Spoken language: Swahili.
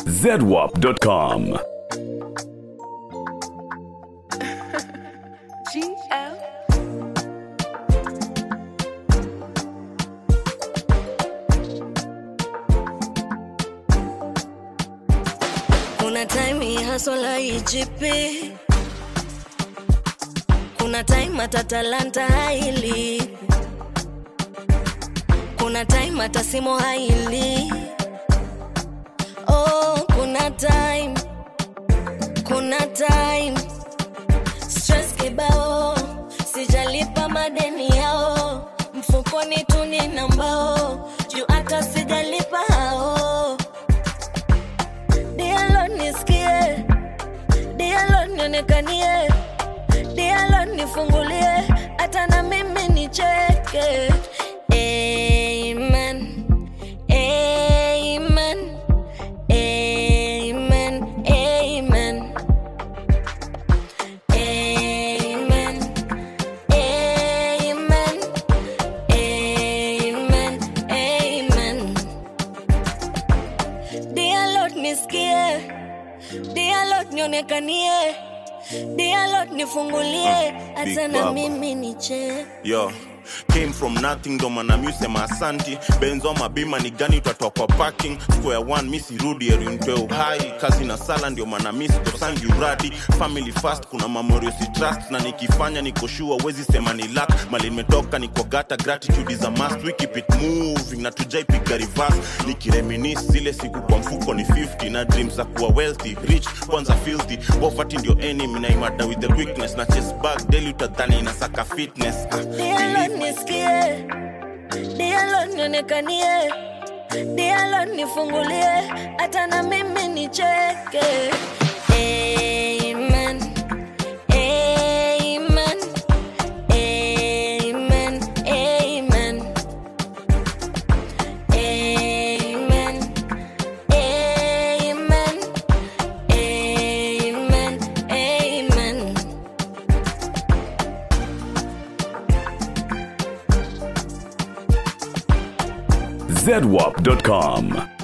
zedwap.com. GL. Kuna time hii haswala ijipi, kuna time hata talanta haili, kuna time hata simo haili. Oh, kuna time, kuna time stress kibao, sijalipa madeni yao, mfukoni tu nina mbao, juu hata sijalipa hao Dialo nisikie, dialo nionekanie, dialo nifungulie, hata na mimi nicheke. Amen, amen, amen, amen. Amen, amen, amen, amen. Dear Lord nisikie, Dear Lord nionekanie, Dear Lord nifungulie, hata Big na Baba. mimi niche. yo came from nothing ndo maana mi usema asanti benzo mabima ni gani utatoa kwa parking square one mi sirudi erintoe uhai kazi na sala ndio maana mi sikosangi uradi family fast kuna mamorio si trust na nikifanya nikoshua wezi sema ni luck mali nimetoka niko gata gratitude is a must we keep it moving na tujaipiga reverse nikireminis zile siku kwa mfuko ni 50 na dreams za kuwa wealthy rich kwanza filthy poverty ndio enemy na imada with the quickness na chest bag daily utadhani inasaka fitness ah, Dear Lord believe nisikie, Dear Lord nionekanie, Dear Lord nifungulie, hata na mimi nicheke. Amen, amen, amen, amen. Amen. Amen. Amen. Amen. zedwap.com.